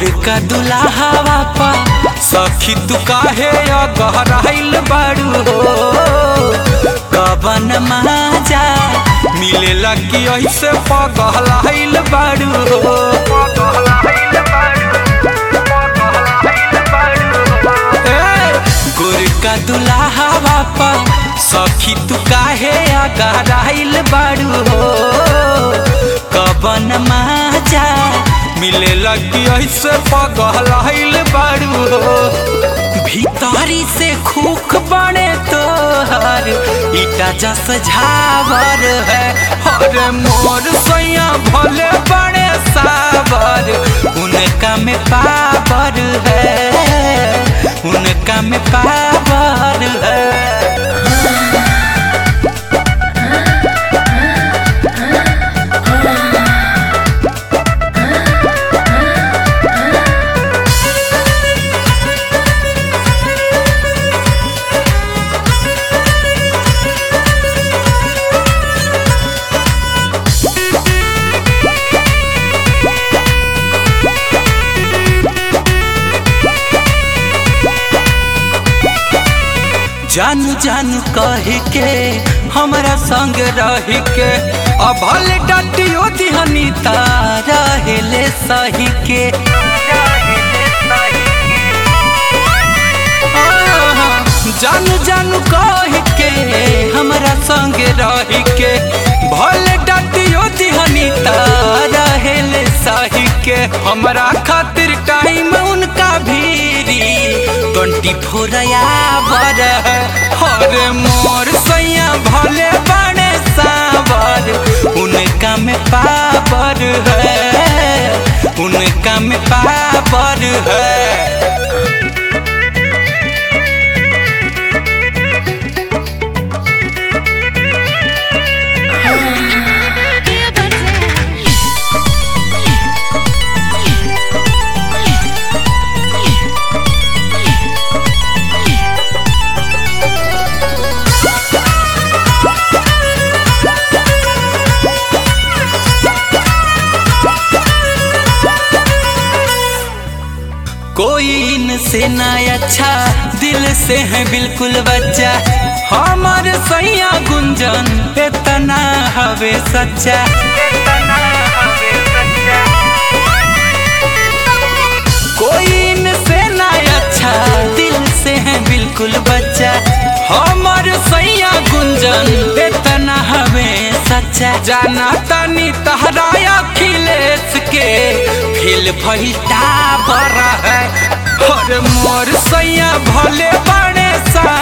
गोरका दुल्हावा पा सखी तू काहे गहराइल बाड़ू हो कवन माजा मिलेला कि ऐसे पगहलाइल बाड़ू हो ए, गोरका दुल्हावा पा सखी तू काहे गहराइल बाड़ू हो कवन माजा मिले लगी ऐसे पगहलाइल बाड़ू हो भीतरी से खूख बने तोहर ईटा जस झावर है हर मोर सैया भले बड़े सावर उनका में पावर है उनका में पावर है जानू जानू कह के हमरा संग रह के अभल डटियो दिहनी तारा हेले सही के आहा, जानू जानू कह के हमरा संग रह के भल डटियो दिहनी तारा हेले सही के हमरा खातिर टाइम उनका भीरी ट्वेंटी फोर आवर है हर मोर सैया भले बड़े सावर उनका में पावर है उनका में पावर है कोई इनसे ना अच्छा दिल से है बिल्कुल बच्चा हमारे सैया गुंजन इतना हवे सच्चा कोई इनसे ना अच्छा दिल से है बिल्कुल बच्चा हमारे सैया गुंजन इतना हवे सच्चा जाना तनी तहरा अखिलेश के फिल भइल टावर है और मोर सैया भले बड़े सा